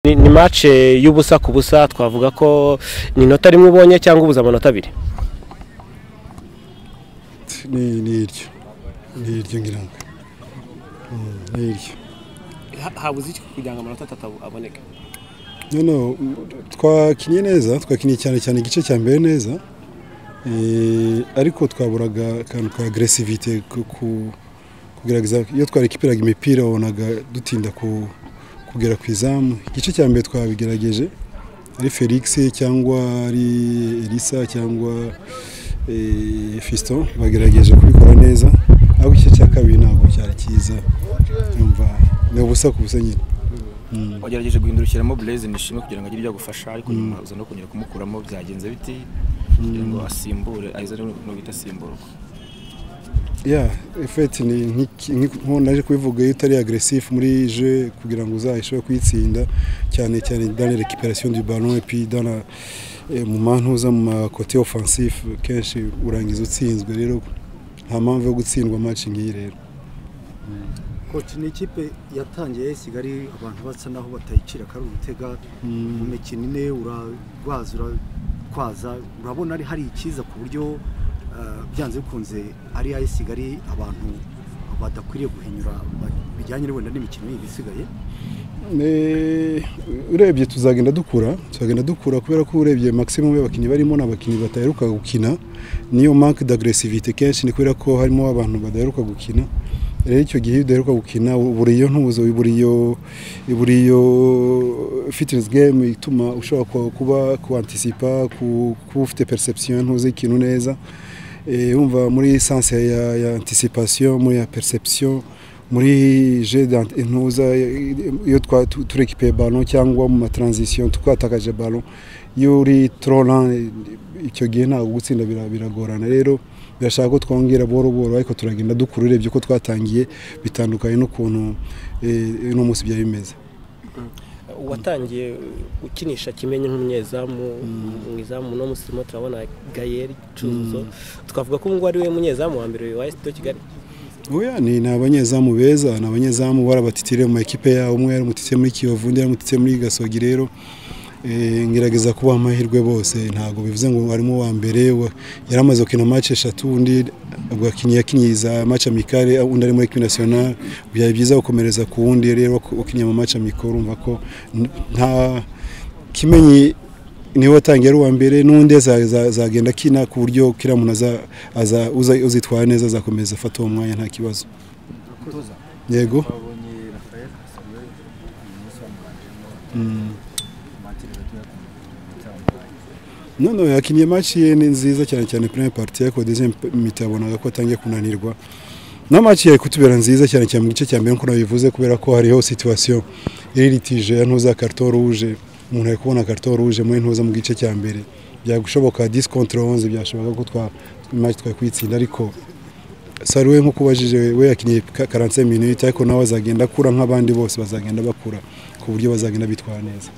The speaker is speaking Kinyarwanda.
Ni, ni match y'ubusa ku busa twavuga ko ni inota rimwe ubonye cyangwa ubuze amanota abiri ni ni iryo ni iryo ngira ngo Mm, ni iryo habuze iki kugira ngo amanota atatu aboneke noneho twakinnye neza twakinnye cyane cyane igice cya mbere neza Eh, ariko twaburaga akantu ka agresivite ku- ku- kugerageza iyo twarekiperaga imipira wabonaga dutinda ku- kugera ku izamu igice cya mbere twabigerageje ari felix cyangwa ari elisa cyangwa eh, fiston bagerageje kubikora neza ariko igice cya kabiri ntabwo cyari cyiza Urumva, ni ubusa ku busa nyine Mm. wagerageje guhindukiramo Blaise Nishimwe kugira ngo agire ibyo agufasha ariko nyuma uza no kongera kumukuramo byagenze biti kugira ngo asimbure aze no guhita asimburwa ya efeti ni nk'iki- nk'uko nk'uko naje kubivuga iyo utari agresifu muri je kugira ngo uzayishobore kuyitsinda cyane cyane dans la récupération du ballon et puis dans la eh, mu mantuza mu makote offensif kenshi urangiza utsinzwe rero nta mpamvu yo gutsindwa match nk'iyi rero Coach ni ikipe yatangiye sigari abantu basa naho batayicira kari urutega mu mikino ine urarwaza uratwaza urabona ari hari ikiza ku buryo eh, byanze bikunze ari ayo sigari abantu badakwiriye guhinyura ba- bijyanye wenda n'imikino yindi isigaye Ne- urebye tuzagenda dukura tuzagenda dukura kubera ko urebye maximum y'abakinnyi barimo ni abakinnyi badaheruka gukina niyo manque d'agresivité kenshi ni kubera ko harimo abantu badaheruka gukina rero icyo gihe iyo udaheruka gukina ubura iyo ntuzo ubura iyo ubura iyo fitness game ituma ushobora ku- kuba kuantisipa ku- kuba ufite perception ntuzi ikintu neza Eh, wumva muri sense ya, ya anticipation muri ya perception muri je d'ant- intuza iyo twa- tu- turekipe ballon cyangwa mu matransition twatakaje ballon iyo uri trolan icyo gihe ntabwo gutsinda bira- biragorana rero birashaka ko twongera boro boro ariko turagenda dukura urebye ko twatangiye bitandukanye n'ukuntu eh, uno munsi byari bimeze uwatangiye ukinisha kimenyi nk'umunyezamu umwezamu uno munsi turimo turabona gayeri cyuzuzo twavuga ko ubungubu ari we munyezamu wa mbere wa esito kigali Oya ni ni abanyezamu beza ni abanyezamu barabatitire mu makipe yabo umwe yaramutitse muri Kiyovu undi yaramutitse muri Gasogi rero eh, ngerageza kubaha amahirwe bose ntabwo bivuze ngo harimo uwa mbere wa- yaramaze gukina match eshatu undi ubwo yakinnye yakinnye za match amicale undi ari muri equipe nationale byari byiza gukomereza ku wundi rero ukinnye mu match amicale urumva ko n- nta kimenyi niwe watangiye ari uwa mbere n'undi aza- aza- azagenda akina ku buryo kiriya muntu aza- aza- uza- uzitwara neza azakomeza afata uwo mwanya nta kibazo yego babonye Rafael Samuel uyu munsi bamuranjemo Mm. matire gatoya ku murongo cyamubaye none yakinnye match ye ni nziza cyane cyane première partie ariko deuxième mita yabonaga ko atangiye kunanirwa na match yari kutubera nziza cyane cyane mu gice cya mbere nk'uko nabivuze kubera ko hariho situation iririkije ya ntuza carton rouge umuntu ari kubona carton rouge muri ntuza mu gice cya mbere byagushoboka 10 contre 11 byashoboka ko twa match twakwitsinda ariko Saruwe nk'uko ubajije we yakinnye ka- 45 minutes ariko nawe azagenda akura nk'abandi bose bazagenda bakura ku buryo bazagenda bitwara neza